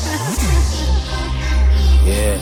yeah.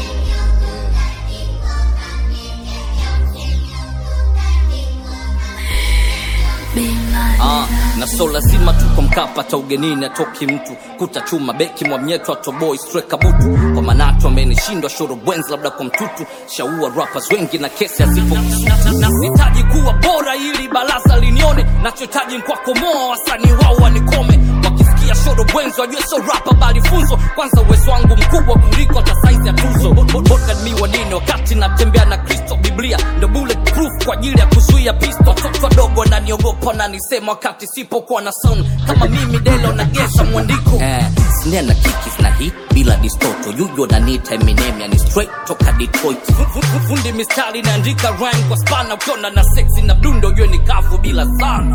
Ah, na so lazima tuko Mkapa hata ugenini atoki mtu kuta chuma beki mwamnyetu atoboi streka butu kwa manatu amenishindwa shoro bwenzi labda kwa mtutu shaua rappers wengi na kesi asipo nasitaji kuwa bora ili baraza linione nachohitaji nkwakomoa wasanii wao wanikome wakisikia shoro bwenzi wajue so rapa bali funzo kwanza uwezo wangu mkubwa kuliko hata saizi ya tuzo mi wanini wakati natembea na kristo biblia ndo bulletproof kwa ajili ya kuzuia pisto watoto wadogo wananiogopa nanisema wakati sipokuwa na sound kama mimi delo nagesa mwandiko eh, snare na kikis na hit bila distoto yujo nanita eminem yani straight toka detroit Fu- fu- fu- fundi mistari naandika rhyme kwa spana ukiona na sexy na mdundo ujue ni kavu bila sana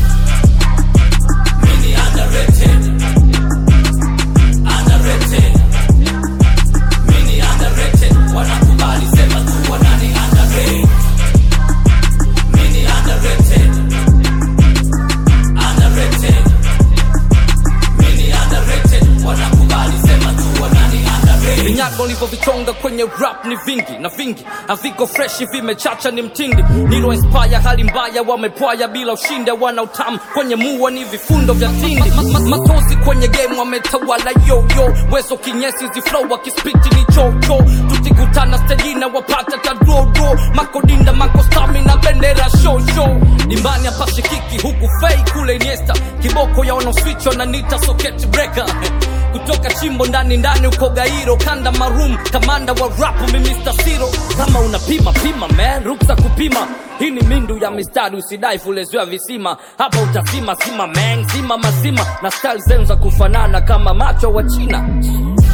Mini underrated. Underrated. Mini underrated. Wanakubali sema tu wanani underrated. Mini underrated. Underrated. Mini underrated. Wanakubali sema tu wanani underrated. Vinyago nilivyovichonga kwenye rap ni vingi na vingi haviko freshi vimechacha ni mtindi nilo inspire hali mbaya wamepwaya bila ushinde wana utamu kwenye mua ni vifundo vya tindi ma, ma, matozi kwenye game wametawala yoyo wezo kinyesi ziflow wakispiti ni chocho tutikutana stejina wapata tadrodo makodinda makostami na bendera shosho dimbani hapashikiki huku fei kule iniesta kiboko ya wanaoswichwa na nita socket breaker kutoka chimbo ndani ndani uko gairo kanda marum kamanda wa rap mi Mr. Siro kama unapima pima man ruksa kupima hii ni mindu ya mistari usidai fuleziwa visima hapa utazima zima man zima mazima na style zenu za kufanana kama macho wa china